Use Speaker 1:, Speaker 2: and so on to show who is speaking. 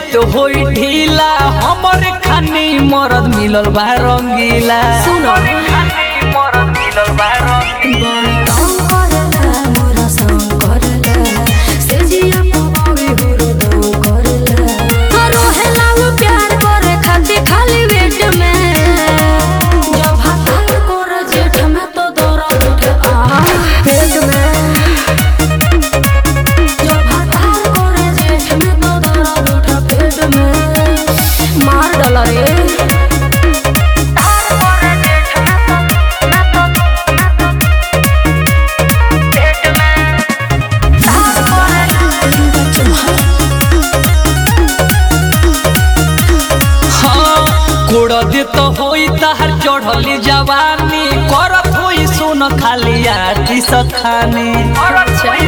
Speaker 1: देत होई ढीला हमरे खानी मरद मिलल बा रंगीला
Speaker 2: सुनो।
Speaker 1: खानी मरद मिलल बा रंगीला
Speaker 2: मार डाला रे
Speaker 1: हाँ कोड़ देत होई तहर चढ़ली जवानी करत होई सुन खाली आटी सखानी
Speaker 2: अच्छा